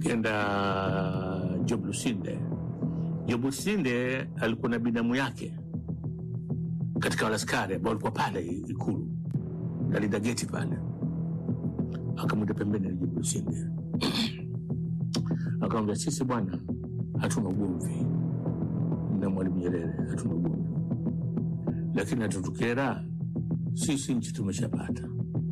Kenda Job Lusinde. Job Lusinde alikuwa na binamu yake katika wale askari ambao walikuwa pale Ikulu, nalinda geti pale, akamwita pembeni na Job Lusinde akamwambia, sisi bwana, hatuna ugomvi na Mwalimu Nyerere, hatuna ugomvi, lakini hatutukera sisi, nchi tumeshapata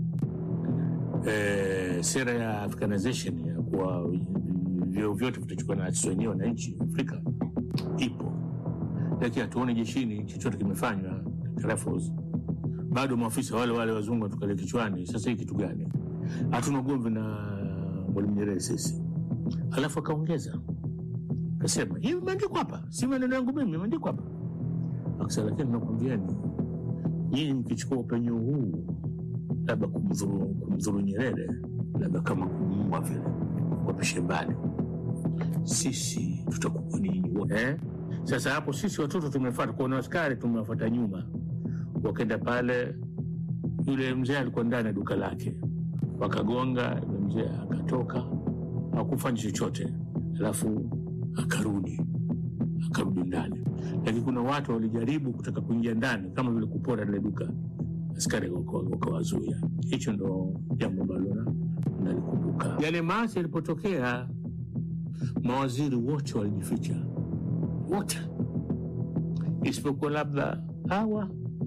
e, sera ya Africanization ya kuwa vyeo vyote vitachukua na sisi wenyewe wananchi Afrika ipo, lakini hatuoni jeshini chochote kimefanywa Rifles. Bado maafisa wale wale wazungu watukalia kichwani. Sasa hii kitu gani? Hatuna ugomvi na Mwalimu Nyerere sisi. Alafu akaongeza akasema, hii imeandikwa hapa, si maneno yangu mimi, imeandikwa hapa. Akasema, lakini nakwambiani nyinyi mkichukua upenyo huu labda kumdhuru kumdhuru Nyerere, labda kama kumuua vile, wapishe mbali, sisi tutakuwa ninyi wote eh? Sasa hapo sisi watoto tumefuata kuona askari, tumewafuata nyuma, wakaenda pale. Yule mzee alikuwa ndani ya duka lake, wakagonga. Yule mzee akatoka, hakufanya chochote, alafu akarudi akarudi ndani, lakini kuna watu walijaribu kutaka kuingia ndani kama vile kupora lile duka, askari wakawazuia. Hicho ndo jambo ambalo nalikumbuka. Yale maasi yalipotokea, mawaziri wote walijificha, wote isipokuwa labda hawa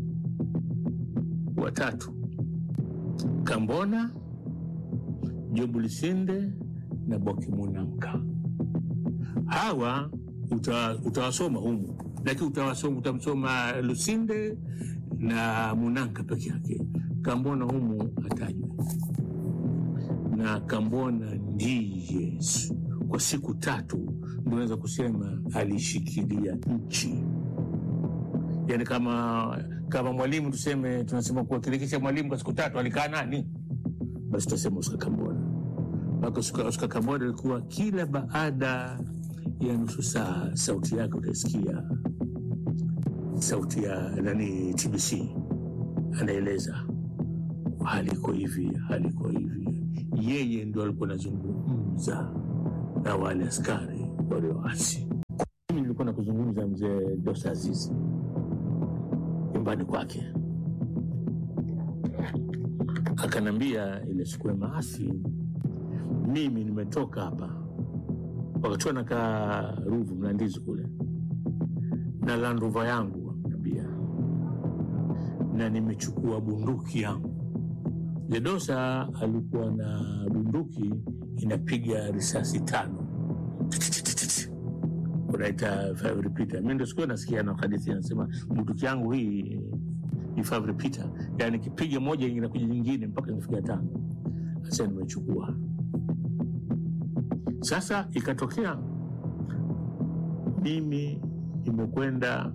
watatu, Kambona, Job Lusinde na Boki Munamka. Hawa uta, utawasoma humu, lakini utawasoma utamsoma Lusinde na Munanka peke yake. Kambona humu atajwe, na Kambona ndiye kwa siku tatu ndio naweza kusema alishikilia nchi yani kama kama mwalimu tuseme, tunasema kuwakilikisha mwalimu kwa siku tatu alikaa nani? Basi tutasema Oscar Kambona. Mpaka Oscar Kambona alikuwa kila baada ya nusu saa sauti yake utaisikia sauti ya nani, TBC anaeleza hali iko hivi, hali iko hivi. Yeye ndio alikuwa anazungumza na wale askari walioasi. Mimi nilikuwa na kuzungumza mzee Dosa Azizi nyumbani kwake, akanambia ile siku ya maasi, mimi nimetoka hapa wakati nakaa Ruvu Mlandizi kule na landuva yangu, nambia na nimechukua bunduki yangu. Ledosa alikuwa na bunduki inapiga risasi tano unaita five repeater. Mimi ndio sikuwa nasikia na hadithi anasema bunduki yangu hii ni five repeater, yani kipiga moja inakuja nyingine mpaka inafikia tano. Sasa nimechukua. Sasa ikatokea mimi nimekwenda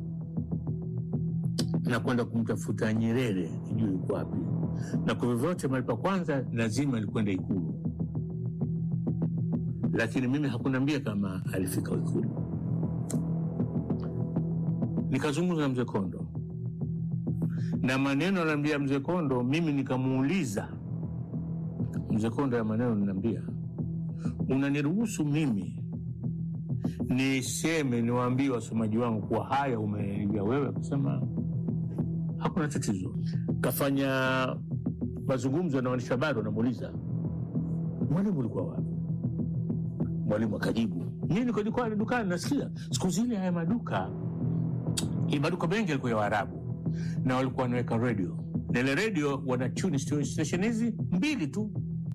na kwenda kumtafuta Nyerere, nijue yuko wapi, na kwa vyovyote mahali pa kwanza lazima alikwenda Ikulu, lakini mimi hakuniambia kama alifika Ikulu. Nikazungumza na mzee Kondo na maneno anaambia mzee Kondo, mimi nikamuuliza mzee Kondo ya maneno ninaambia, unaniruhusu mimi niseme niwaambie wasomaji wangu kuwa haya umeniambia wewe? Akasema hakuna tatizo. Kafanya mazungumzo na waandishi habari, wanamuuliza mwalimu, ulikuwa wapi? Mwalimu akajibu, mimi niko dukani, dukani nasikia. Siku zile haya maduka maduka mengi yalikuwa ya Waarabu na walikuwa wanaweka redio na ile redio wana tune station hizi mbili tu,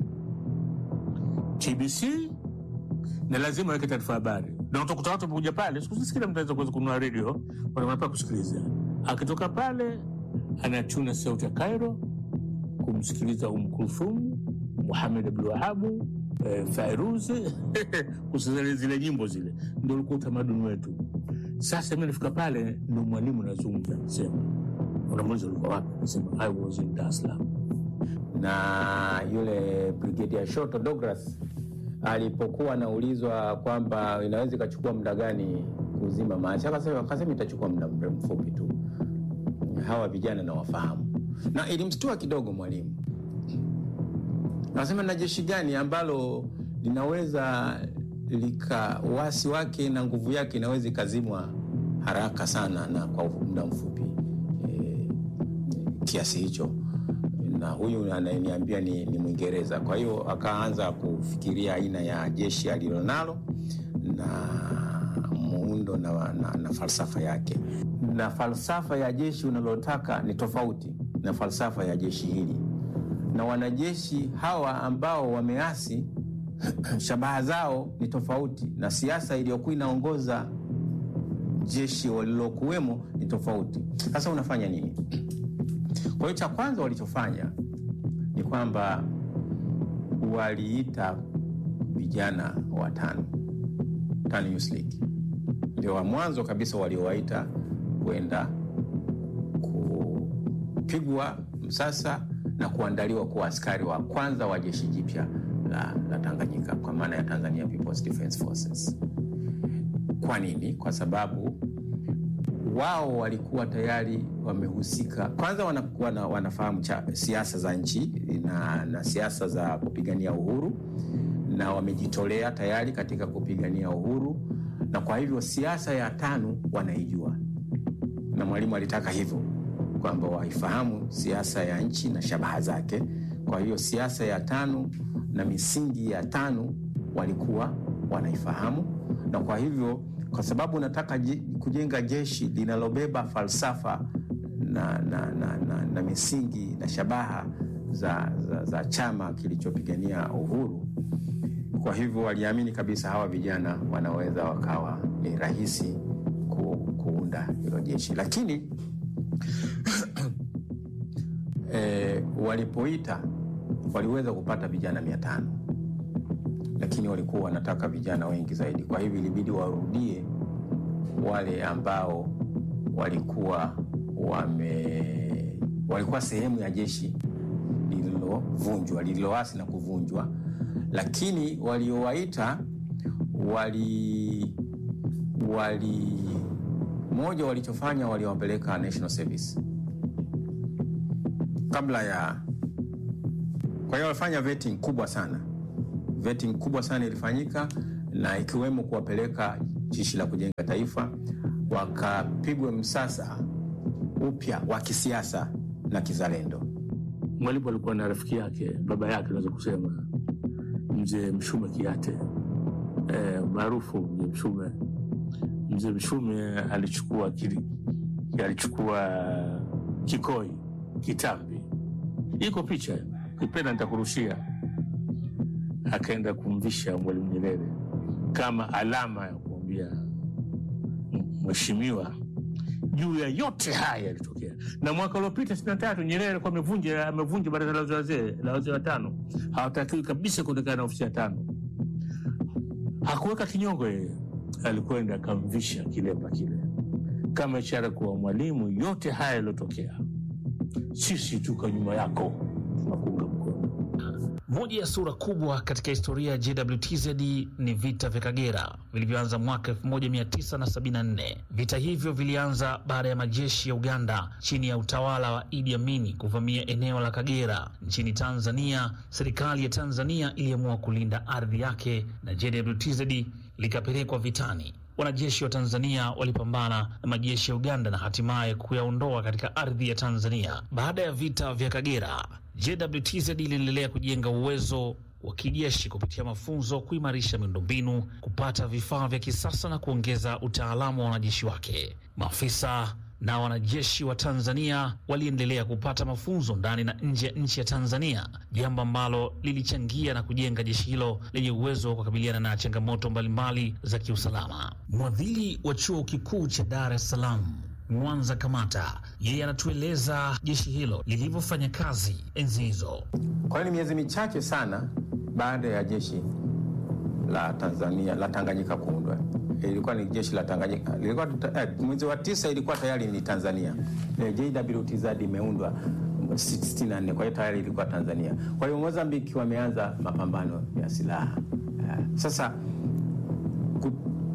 TBC na lazima waweke taarifa habari, na utakuta watu wamekuja pale. Siku hizi kila mtu anaweza kuweza kununua redio, wanapaa kusikiliza. Akitoka pale anatuna sauti ya Cairo kumsikiliza Umm Kulthum, Muhamed Abdul Wahabu, eh, Fairuz kusikiliza zile nyimbo zile, ndio ulikuwa utamaduni wetu. Sasa mi nafika pale, ndo mwalimu nazungumza, nasema unamuuliza ulikuwa wapi? Nasema I was in Dar es Salaam. na yule Brigadier Shoto Douglas alipokuwa anaulizwa kwamba inaweza ikachukua muda gani kuzima maasi, akasema akasema itachukua muda mre- mfupi tu. Hawa vijana nawafahamu, na ilimstua kidogo mwalimu. Akasema na jeshi gani ambalo linaweza lika wasi wake na nguvu yake inaweza ikazimwa haraka sana na kwa muda mfupi e, kiasi hicho na huyu anayeniambia ni, ni Mwingereza. Kwa hiyo akaanza kufikiria aina ya jeshi alilonalo na muundo na, na, na falsafa yake, na falsafa ya jeshi unalotaka ni tofauti na falsafa ya jeshi hili, na wanajeshi hawa ambao wameasi shabaha zao ni tofauti, na siasa iliyokuwa inaongoza jeshi walilokuwemo ni tofauti. Sasa unafanya nini? Kwa hiyo cha kwanza walichofanya ni kwamba waliita vijana watano, Tano Youth League ndio wa mwanzo kabisa waliowaita kwenda kupigwa msasa na kuandaliwa kuwa askari wa kwanza wa jeshi jipya la, la Tanganyika kwa maana ya Tanzania People's Defence Forces. Kwa nini? Kwa sababu wao walikuwa tayari wamehusika kwanza, wana, wana, wanafahamu siasa za nchi na, na siasa za kupigania uhuru na wamejitolea tayari katika kupigania uhuru, na kwa hivyo siasa ya TANU wanaijua, na Mwalimu alitaka hivyo kwamba waifahamu siasa ya nchi na shabaha zake. Kwa hiyo siasa ya TANU na misingi ya TANU walikuwa wanaifahamu, na kwa hivyo kwa sababu nataka kujenga jeshi linalobeba falsafa na, na, na, na, na misingi na shabaha za, za, za chama kilichopigania uhuru. Kwa hivyo waliamini kabisa hawa vijana wanaweza wakawa ni rahisi ku, kuunda hilo jeshi, lakini e, walipoita waliweza kupata vijana mia tano lakini walikuwa wanataka vijana wengi zaidi. Kwa hivyo ilibidi warudie wale ambao walikuwa wame walikuwa sehemu ya jeshi lililovunjwa lililoasi na kuvunjwa, lakini waliowaita wali wali moja walichofanya waliwapeleka national service kabla ya. Kwa hiyo walifanya vetting kubwa sana vetting kubwa sana ilifanyika na ikiwemo kuwapeleka jeshi la kujenga taifa, wakapigwa msasa upya wa kisiasa na kizalendo. Mwalimu alikuwa na rafiki yake, baba yake, naweza kusema mzee Mshume Kiate e, maarufu mzee Mshume. Mzee Mshume alichukua kili, alichukua kikoi kitambi, iko picha, kipenda nitakurushia akaenda kumvisha Mwalimu Nyerere kama alama ya kumwambia mheshimiwa, juu ya yote haya yalitokea. Na mwaka uliopita sitini na tatu Nyerere alikuwa amevunja amevunja baraza la wazee la wazee watano, hawatakiwi kabisa kuonekana na ofisi ya tano. Hakuweka kinyongo yeye, alikwenda akamvisha kilemba kile kama ishara kuwa Mwalimu, yote haya yaliyotokea, sisi tuko nyuma yako, tunakuunga mkono. Moja ya sura kubwa katika historia ya JWTZ ni vita vya Kagera vilivyoanza mwaka 1974. Vita hivyo vilianza baada ya majeshi ya Uganda chini ya utawala wa Idi Amin kuvamia eneo la Kagera nchini Tanzania. Serikali ya Tanzania iliamua kulinda ardhi yake na JWTZ likapelekwa vitani. Wanajeshi wa Tanzania walipambana na majeshi ya Uganda na hatimaye kuyaondoa katika ardhi ya Tanzania. Baada ya vita vya Kagera, JWTZ iliendelea kujenga uwezo wa kijeshi kupitia mafunzo, kuimarisha miundombinu, kupata vifaa vya kisasa na kuongeza utaalamu wa wanajeshi wake. Maafisa na wanajeshi wa Tanzania waliendelea kupata mafunzo ndani na nje ya nchi ya Tanzania, jambo ambalo lilichangia na kujenga jeshi hilo lenye uwezo wa kukabiliana na changamoto mbalimbali za kiusalama. Mwadhiri wa chuo kikuu cha Dar es Salaam Mwanza Kamata, yeye anatueleza jeshi hilo lilivyofanya kazi enzi hizo. Kwa hiyo ni miezi michache sana baada ya jeshi la Tanzania la Tanganyika kuundwa ilikuwa ni jeshi la Tanganyika lilikuwa eh, mwezi wa tisa ilikuwa tayari ni Tanzania. Eh, JWTZ imeundwa 64 kwa hiyo tayari ilikuwa Tanzania. Kwa hiyo Mozambiki wameanza mapambano ya silaha eh, sasa ku,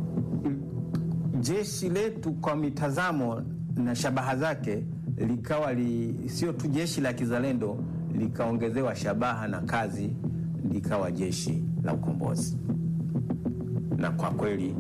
jeshi letu kwa mitazamo na shabaha zake likawa li, sio tu jeshi la kizalendo, likaongezewa shabaha na kazi, likawa jeshi la ukombozi na kwa kweli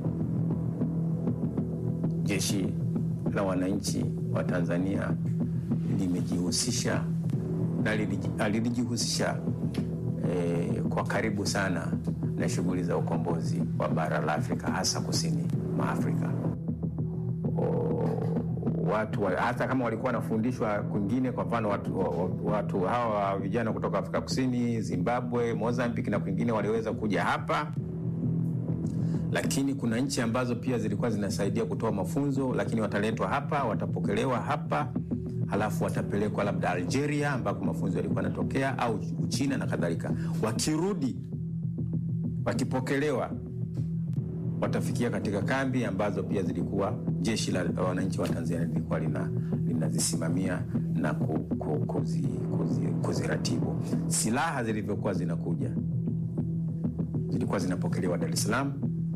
jeshi la wananchi wa Tanzania limejihusisha na liliji- lilijihusisha eh, kwa karibu sana na shughuli za ukombozi wa bara la Afrika hasa kusini mwa Afrika. O, watu wa- hata kama walikuwa wanafundishwa kwingine, kwa mfano watu, wa- watu hawa vijana kutoka Afrika Kusini, Zimbabwe, Mozambique na kwingine waliweza kuja hapa lakini kuna nchi ambazo pia zilikuwa zinasaidia kutoa mafunzo, lakini wataletwa hapa, watapokelewa hapa, halafu watapelekwa labda Algeria ambako mafunzo yalikuwa yanatokea au Uchina na kadhalika. Wakirudi wakipokelewa, watafikia katika kambi ambazo pia zilikuwa jeshi la wananchi wa Tanzania lilikuwa lina linazisimamia na ku, ku, kuzi, kuzi, kuziratibu. Silaha zilivyokuwa zinakuja zilikuwa zinapokelewa Dar es Salaam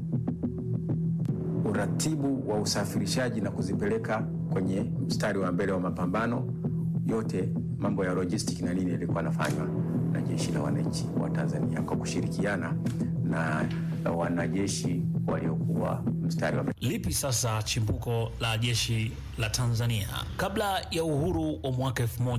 uratibu wa usafirishaji na kuzipeleka kwenye mstari wa mbele wa mapambano, yote mambo ya logistic na nini yalikuwa yanafanywa na jeshi la wananchi wa Tanzania kwa kushirikiana na wanajeshi waliokuwa mstari wa mbele. Lipi sasa chimbuko la jeshi la Tanzania? Kabla ya uhuru wa mwaka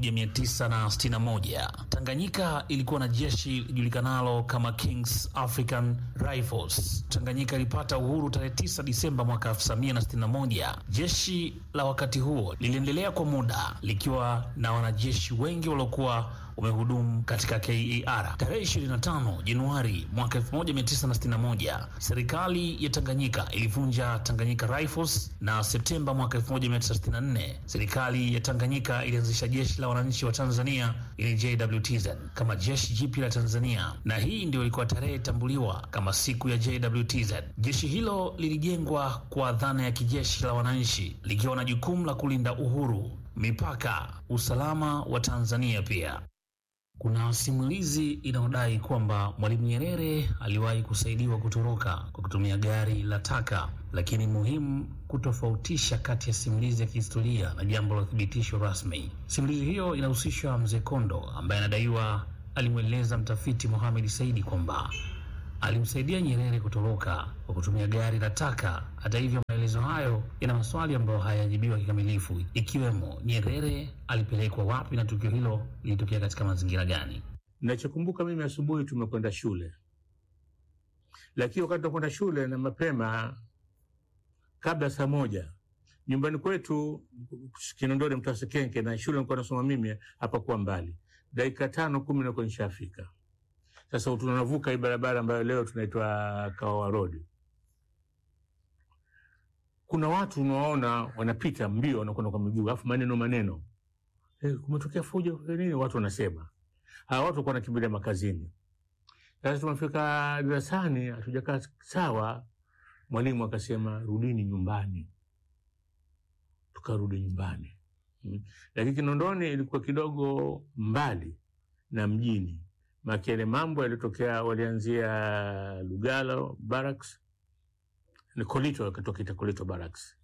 1961 Tanganyika ilikuwa na jeshi lijulikanalo kama Kings African Rifles. Tanganyika ilipata uhuru tarehe 9 Disemba mwaka 1961. Jeshi la wakati huo liliendelea kwa muda likiwa na wanajeshi wengi waliokuwa wamehudumu katika KAR. Tarehe 25 Januari mwaka 1961 serikali ya Tanganyika ilivunja Tanganyika Rifles, na Septemba mwaka 1964 serikali ya Tanganyika ilianzisha jeshi la wananchi wa Tanzania ili JWTZ kama jeshi jipya la Tanzania, na hii ndio ilikuwa tarehe tambuliwa kama siku ya JWTZ. Jeshi hilo lilijengwa kwa dhana ya kijeshi la wananchi likiwa na jukumu la kulinda uhuru, mipaka, usalama wa Tanzania pia. Kuna simulizi inayodai kwamba Mwalimu Nyerere aliwahi kusaidiwa kutoroka kwa kutumia gari la taka, lakini muhimu kutofautisha kati ya simulizi ya kihistoria na jambo la uthibitisho rasmi. Simulizi hiyo inahusisha Mzee Kondo ambaye anadaiwa alimweleza mtafiti Mohamed Saidi kwamba alimsaidia Nyerere kutoroka kwa kutumia gari la taka. Hata hivyo, maelezo hayo yana maswali ambayo hayajibiwa kikamilifu, ikiwemo Nyerere alipelekwa wapi na tukio hilo lilitokea katika mazingira gani. Nachokumbuka mimi, asubuhi tumekwenda shule, lakini wakati tunakwenda shule na mapema, kabla saa moja, nyumbani kwetu Kinondoni, mtaa Sekenke, na shule nilikuwa nasoma mimi hapakuwa mbali, dakika tano kumi nakuwa nishafika. Sasa tunavuka hii barabara ambayo leo tunaitwa Kawawa Road. Kuna watu unawaona wanapita mbio, wanakwenda kwa miguu, alafu maneno maneno, eh, kumetokea fujo nini, watu wanasema. Hawa watu walikuwa wanakimbilia makazini. Sasa tumefika darasani, hatujakaa sawa, mwalimu akasema rudini nyumbani. Tukarudi nyumbani, hmm. Lakini Kinondoni ilikuwa kidogo mbali na mjini makele mambo yalitokea, walianzia Lugalo Barracks ni Kolito, wakatoka Kolito Barracks,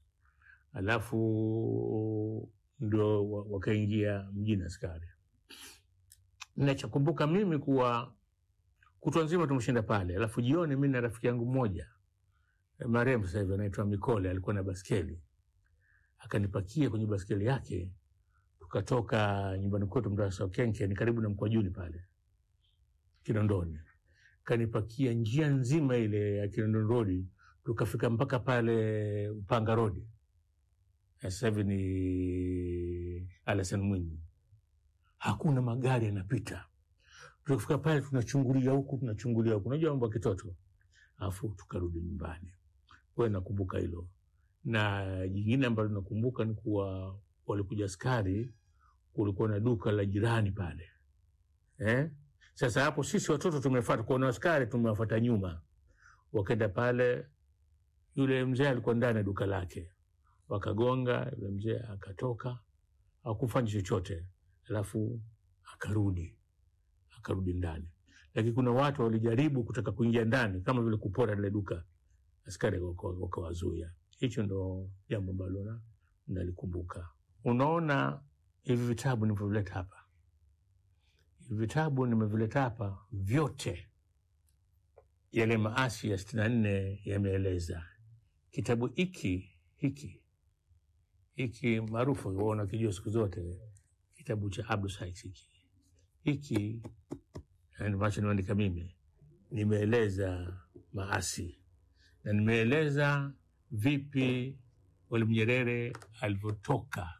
alafu ndio wakaingia mjini askari. Nachokumbuka mimi kuwa kutwa nzima tumeshinda pale, alafu jioni mi na rafiki yangu mmoja marehemu sasa hivi anaitwa Mikole, alikuwa na baskeli, akanipakia kwenye baskeli yake, tukatoka nyumbani kwetu mtaa wa Kenke, ni karibu na Mkwajuni pale Kinondoni, kanipakia njia nzima ile ya Kinondoni Road, tukafika mpaka pale Upanga Road, sasa hivi ni Alasan Mwinyi, hakuna magari yanapita. Tukafika pale tunachungulia huku tunachungulia huku, unajua mambo ya kitoto, alafu tukarudi nyumbani. Kwa hiyo nakumbuka hilo, na jingine ambalo nakumbuka ni kuwa walikuja askari, kulikuwa na duka la jirani pale eh? Sasa hapo sisi watoto tumefuata kuona askari, tumewafuata nyuma, wakaenda pale. Yule mzee alikuwa ndani ya duka lake, wakagonga. Yule mzee akatoka, hakufanya chochote, alafu akarudi, akarudi ndani. Lakini kuna watu walijaribu kutaka kuingia ndani, kama vile kupora lile duka, askari wakawazuia. Hicho ndo jambo ambalo nalikumbuka. Unaona, hivi vitabu nilivyovileta hapa vitabu nimevileta hapa vyote yale maasi ya sitini na nne yameeleza. Kitabu hiki hiki hiki maarufu unakijua siku zote, kitabu cha Abdul Sykes hiki hiki ambacho nimeandika mimi, nimeeleza maasi na nimeeleza vipi Mwalimu Nyerere alivyotoka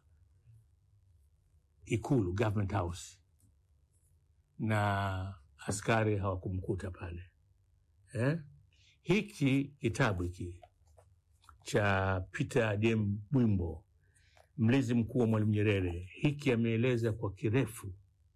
Ikulu, Government House, na askari hawakumkuta pale eh? Hiki kitabu hiki cha Peter Jem Bwimbo, mlinzi mkuu wa Mwalimu Nyerere, hiki ameeleza kwa kirefu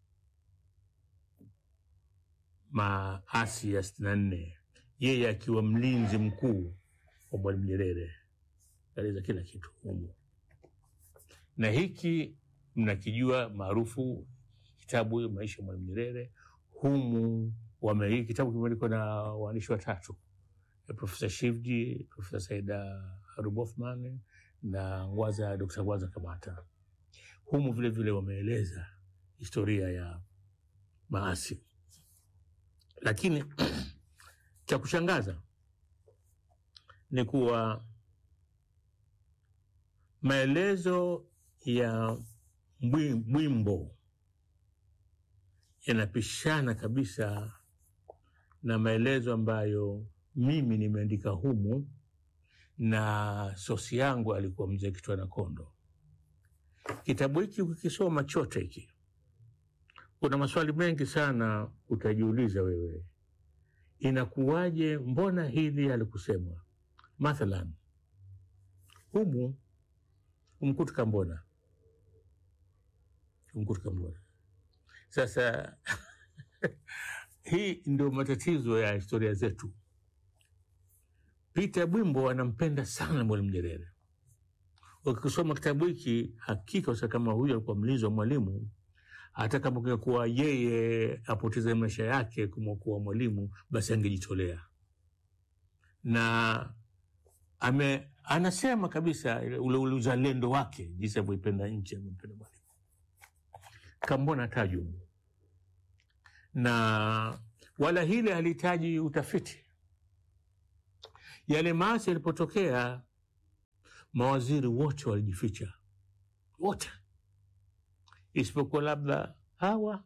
maasi ya sitini na nne, yeye akiwa mlinzi mkuu wa Mwalimu Nyerere, aeleza kila kitu humu, na hiki mnakijua maarufu kitabu maisha ya Mwalimu Nyerere. Humu wame hii kitabu kimeandikwa na waandishi watatu, Profesa Shivji, Profesa Saida Harub Othman na Ngwaza, Dr. Ngwaza Kamata. Humu vile vile wameeleza historia ya maasi, lakini cha kushangaza ni kuwa maelezo ya Bwimbo yanapishana kabisa na maelezo ambayo mimi nimeandika humu, na sosi yangu alikuwa mzee Kitwana Kondo. Kitabu hiki ukikisoma chote hiki, kuna maswali mengi sana utajiuliza wewe, inakuwaje? Mbona hili halikusemwa? Mathalan, humu umkuti Kambona, umkuti Kambona. Sasa hii ndio matatizo ya historia zetu. Peter Bwimbo anampenda sana Mwalimu Nyerere. Ukisoma kitabu hiki, hakika usa kama huyu alikuwa mlinzi wa Mwalimu, hata kama kungekuwa yeye apoteze maisha yake kumwokoa Mwalimu, basi angejitolea na ame, anasema kabisa ule ule uzalendo wake, jinsi alivyoipenda nchi, amempenda Mwalimu. Kambona taju na wala hile halihitaji utafiti. Yale maasi yalipotokea, mawaziri wote walijificha, wote isipokuwa labda hawa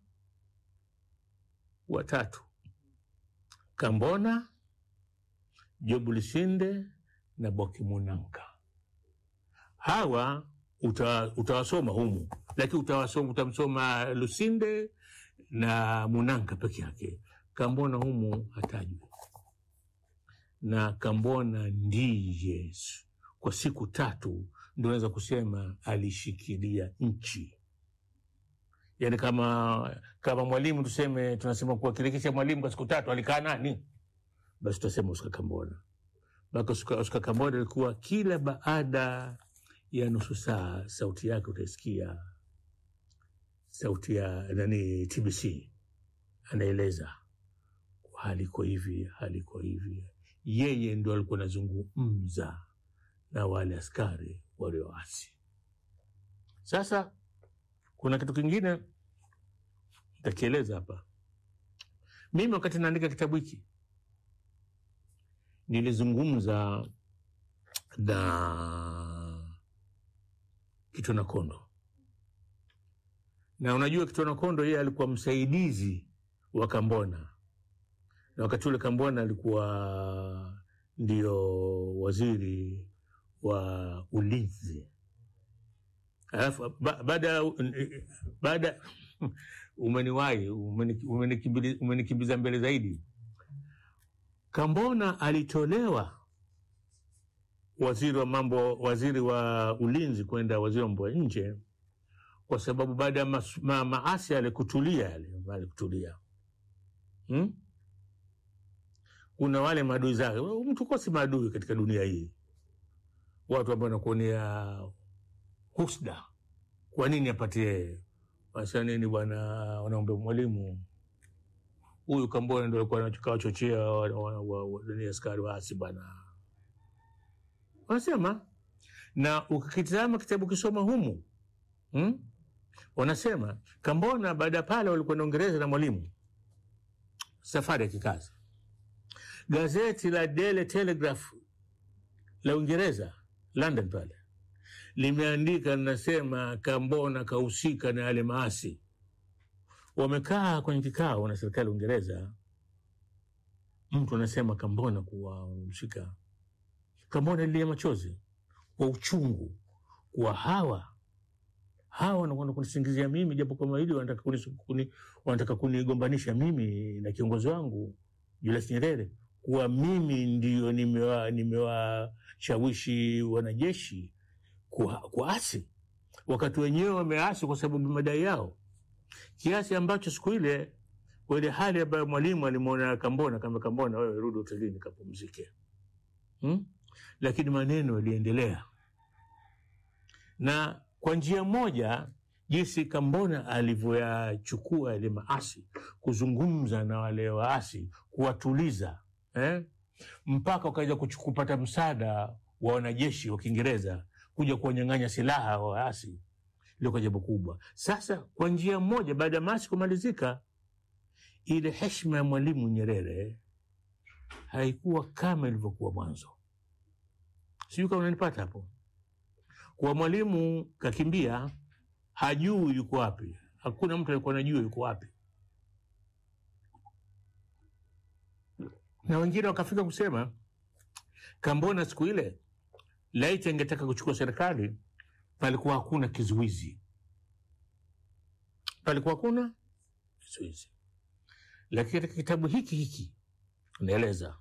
watatu, Kambona, Jobu Lisinde na Boki Munanka. Hawa uta, utawasoma humu, lakini utawasoma, utamsoma Lusinde na Munanka peke yake. Kambona humu hatajwi, na Kambona ndiye kwa siku tatu ndio naweza kusema alishikilia nchi. Yani kama kama Mwalimu tuseme, tunasema kuwakilikisha Mwalimu kwa siku tatu alikaa nani, basi tutasema Oscar Kambona. Baka Oscar Kambona alikuwa kila baada ya nusu saa sauti yake utaisikia sauti ya nani, TBC anaeleza hali iko hivi, hali iko hivi. Yeye ndo alikuwa anazungumza na wale askari walioasi. Sasa kuna kitu kingine ntakieleza hapa. Mimi wakati naandika kitabu hiki nilizungumza na Kitwana Kondo na unajua Kitwana Kondo yeye alikuwa msaidizi wa Kambona, na wakati ule Kambona alikuwa ndio waziri wa ulinzi. Alafu baada baada umeniwahi umenikimbiza mbele zaidi. Kambona alitolewa waziri wa mambo, waziri wa ulinzi kwenda waziri wa mambo ya nje kwa sababu baada ya ma, maasi yale kutulia yale alikutulia hmm? Kuna wale maadui zake. Mtu kosi maadui katika dunia hii, watu ambao wanakuonea husda. Kwa nini apatie wasa nini bwana, wanaombe Mwalimu huyu Kambona ndo alikuwa anachochea askari waasi bwana, wanasema na ukikitazama kitabu kisoma humu hmm? Wanasema Kambona baada ya pale walikuwa na Uingereza na Mwalimu, safari ya kikazi, Gazeti la Daily Telegraph la Uingereza, London pale, limeandika linasema, Kambona kahusika na yale maasi. Wamekaa kwenye kikao na serikali ya Uingereza, mtu anasema Kambona kuwa wamemshika Kambona, lilia machozi kwa uchungu kuwa hawa hawa wanakwenda kunisingizia mimi japo kama hili wanataka kuni, kuni, wanataka kunigombanisha mimi na kiongozi wangu Julius Nyerere kuwa mimi ndio nimewa- nimewashawishi wanajeshi kua- kuasi wakati wenyewe wameasi kwa sababu ya madai yao, kiasi ambacho siku ile kwa ile hali ambayo mwalimu alimwona Kambona kama Kambona, wewe rudi hotelini kapumzike, hmm? Lakini maneno yaliendelea na kwa njia moja jinsi Kambona alivyoyachukua yale maasi, kuzungumza na wale waasi, kuwatuliza eh? mpaka wakaja kuchu- kupata msaada wa wanajeshi wa Kiingereza kuja kuwanyang'anya silaha wa waasi. Ilikuwa jambo kubwa. Sasa kwa njia moja, baada ya maasi kumalizika, ile heshima ya Mwalimu Nyerere haikuwa kama ilivyokuwa mwanzo. Sijui kama unanipata hapo kwa mwalimu kakimbia, hajui yuko wapi. Hakuna mtu alikuwa anajua yuko wapi, na wengine wakafika kusema Kambona siku ile laiti angetaka kuchukua serikali, palikuwa hakuna kizuizi, palikuwa hakuna kizuizi. Lakini katika kitabu hiki hiki naeleza,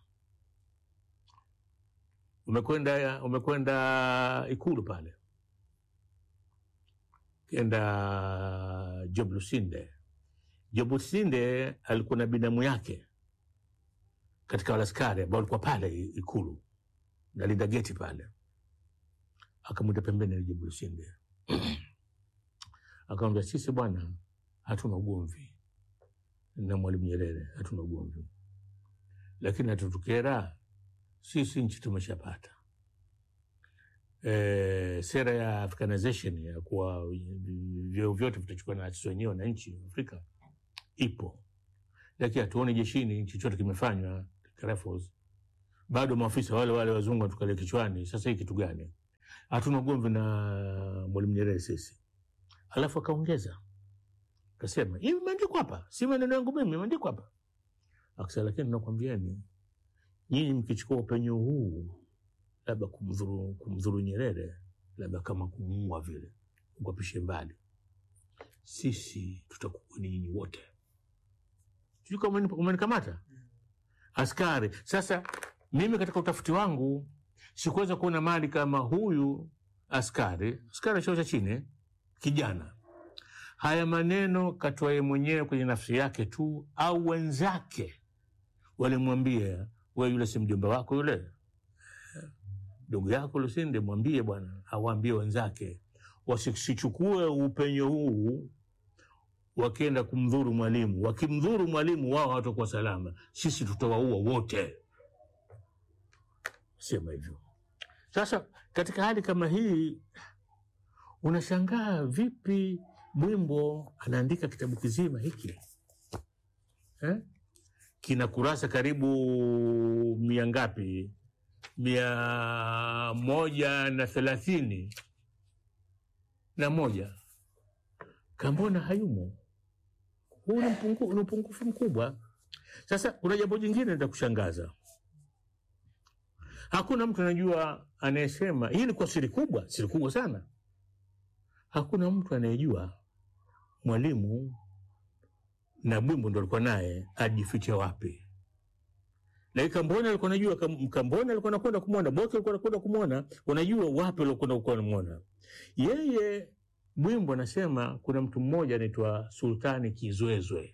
umekwenda umekwenda Ikulu pale kenda Job Lusinde. Job Lusinde alikuwa na binamu yake katika wale askari ambao walikuwa pale Ikulu nalinda geti pale, akamwita pembeni na Job Lusinde akamwambia, sisi bwana, hatuna ugomvi na Mwalimu Nyerere, hatuna ugomvi, lakini hatutukera sisi, nchi tumeshapata eh, sera ya Africanization ya kuwa vyeo vyote vitachukua na sisi wenyewe wananchi wa Afrika ipo, lakini hatuoni jeshini chochote kimefanywa Rifles. Bado maafisa wale wale wazungu watukalia kichwani. Sasa hii kitu gani? Hatuna ugomvi na Mwalimu Nyerere sisi. Alafu akaongeza akasema, hii imeandikwa hapa, si maneno yangu mimi, imeandikwa hapa. Akasema, lakini nakwambieni nyinyi mkichukua upenyo huu labda kumdhuru, kumdhuru Nyerere, labda kama kumuua vile, ukwapishe mbali, sisi tutakuwa ni nyinyi wote. Sijui kama umeni- umenikamata askari. Sasa mimi katika utafiti wangu sikuweza kuona mali kama huyu askari, askari cheo cha chini, kijana, haya maneno katoa yeye mwenyewe kwenye nafsi yake tu, au wenzake walimwambia, we yule si mjomba wako yule ndugu yako Lusinde, mwambie bwana, awaambie wenzake wasichukue upenyo huu wakienda kumdhuru mwalimu. Wakimdhuru mwalimu, wao hawatakuwa salama, sisi tutawaua wote. Sema hivyo. Sasa katika hali kama hii, unashangaa vipi Bwimbo anaandika kitabu kizima hiki eh? kina kurasa karibu mia ngapi? mia moja na thelathini na moja. Kambona hayumo. Huu ni mpungu- ni upungufu mkubwa. Sasa kuna jambo jingine litakushangaza. Hakuna mtu anajua anayesema, hii ilikuwa siri kubwa, siri kubwa sana. Hakuna mtu anayejua Mwalimu na Bwimbo ndo alikuwa naye ajifiche wapi lakini Kambona alikuwa anajua, Kam- Kambona alikuwa anakwenda kumwona, Boke alikuwa anakwenda kumwona, wanajua wapi waliokwenda kuwa wanamwona yeye. Bwimbo anasema kuna mtu mmoja anaitwa Sultani Kizwezwe.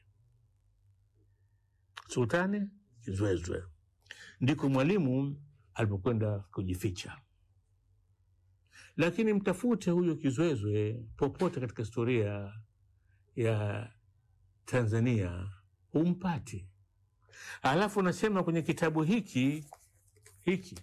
Sultani Kizwezwe ndiko Mwalimu alipokwenda kujificha, lakini mtafute huyo Kizwezwe popote katika historia ya Tanzania humpati. Alafu nasema kwenye kitabu hiki hiki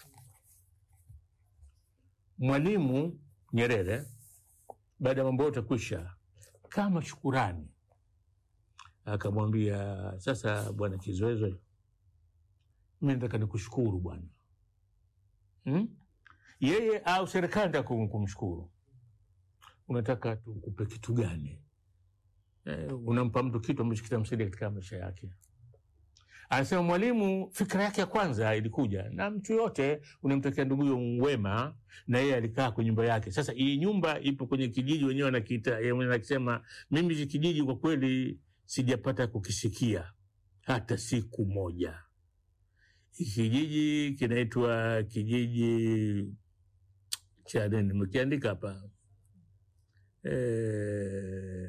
Mwalimu Nyerere baada ya mambo yote kwisha, kama shukurani, akamwambia sasa, bwana Kizwezwe, mi nataka nikushukuru bwana hmm? yeye au serikali nataka kum- kumshukuru unataka tukupe kitu gani eh, unampa mtu kitu ambacho kitamsaidia katika maisha yake anasema mwalimu fikira yake ya kwanza ilikuja na mtu yote unamtakia nduguyo wema na yeye alikaa kwenye nyumba yake sasa hii nyumba ipo kwenye kijiji wenyewe wanakiita yeye mwenyewe anakisema mimi hiki kijiji kwa kweli sijapata kukisikia hata siku moja hiki kijiji kinaitwa kijiji cha nini nimekiandika hapa eh,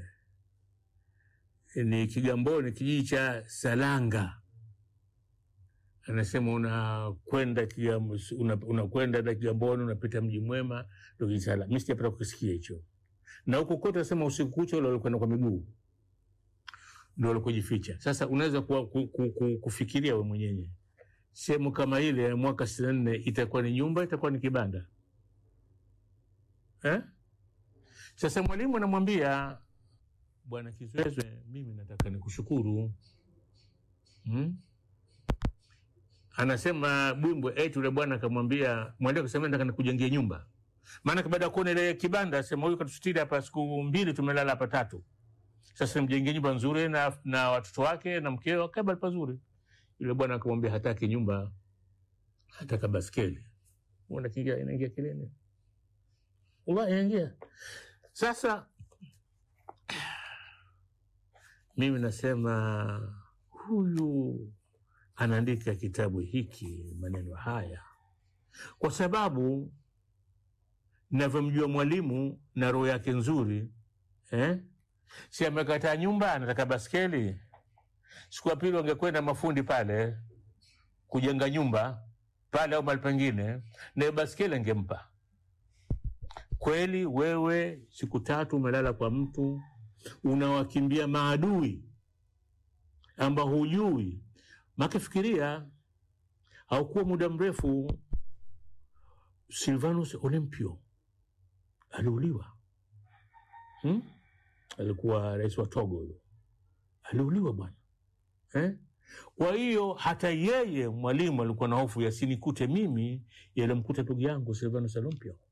ni Kigamboni, kijiji cha Salanga. Anasema unakwenda Kigam- una- unakwenda na Kigamboni, unapita mji mwema, ndo kijiji Salanga. Mi sijapata kukisikia hicho, na huko kote anasema usiku kucha ule walikwenda kwa miguu ndo walikojificha. Sasa unaweza kuwa- ku, ku, ku, kufikiria we mwenyewe sehemu kama ile ya mwaka sitini na nne itakuwa ni nyumba, itakuwa ni kibanda eh? Sasa mwalimu anamwambia Bwana Kizwezwe, mimi nataka nikushukuru hmm? Anasema Bwimbwe eti yule bwana akamwambia mwalimu akasema nataka nikujengie nyumba, maana baada ya kuona ile kibanda, sema huyu katusitiri hapa siku mbili, tumelala hapa tatu. Sasa mjengee nyumba nzuri na, na watoto wake na mkeo akaba pazuri. Yule bwana akamwambia hataki nyumba, hataka baskeli. Unaona kingia inaingia kilini, wallahi inaingia sasa mimi nasema huyu anaandika kitabu hiki maneno haya kwa sababu navyomjua mwalimu na roho yake nzuri eh? si amekataa nyumba anataka baskeli siku ya pili wangekwenda mafundi pale kujenga nyumba pale au mahali pengine nayo baskeli angempa kweli wewe siku tatu umelala kwa mtu unawakimbia maadui ambao hujui makifikiria haukuwa muda mrefu silvanus olympio aliuliwa hmm? alikuwa rais wa togo huyo aliuliwa bwana eh? kwa hiyo hata yeye mwalimu alikuwa na hofu yasinikute mimi yalimkuta ndugu yangu silvanus olympio